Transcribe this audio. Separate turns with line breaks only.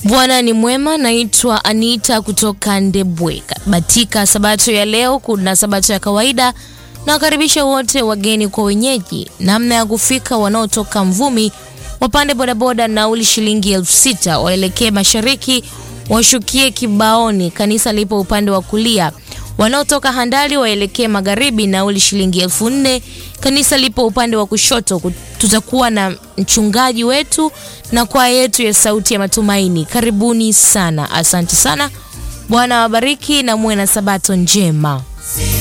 Bwana ni mwema. Naitwa Anita kutoka Ndebwe. Katika sabato ya leo kuna sabato ya kawaida na wakaribisha wote wageni kwa wenyeji. Namna ya kufika: wanaotoka Mvumi wapande bodaboda, nauli shilingi elfu sita waelekee mashariki, washukie Kibaoni, kanisa lipo upande wa kulia. Wanaotoka Handali waelekee magharibi, nauli shilingi elfu nne kanisa lipo upande wa kushoto. Tutakuwa na mchungaji wetu na kwaya yetu ya Sauti ya Matumaini. Karibuni sana, asante sana. Bwana wabariki na muwe na sabato njema.